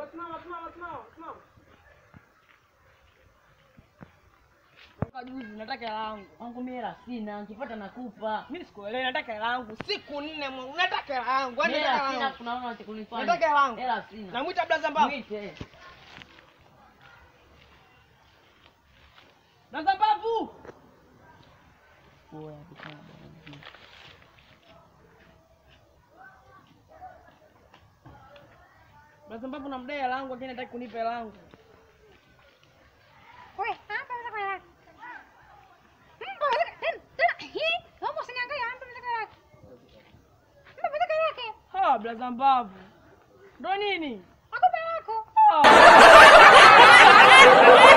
simama, simama, simama, simama. Toka juzi nataka hela yangu. Wangu mimi hela sina, nikipata nakupa. Mimi sikuelewi, nataka hela yangu. Siku nne mwangu, nataka hela yangu. Yaani Mimi nataka hela hela sina, yangu. tunaona cha kunifanya. Nataka hela yangu. Hela sina. Namwita blaza mbavu. Mwite. Blaza mbavu. Oya, bikana bwana. Blaza mbavu namdai hela yangu, lakini hataki kunipa hela yangu. Weh, apa bisa kayak? Hmm, boleh kan? Dah, hi, kamu senang kayak apa bisa kayak? Apa bisa kayak? Ha, blaza mbavu. Ndo nini? Aku bela aku. Ah.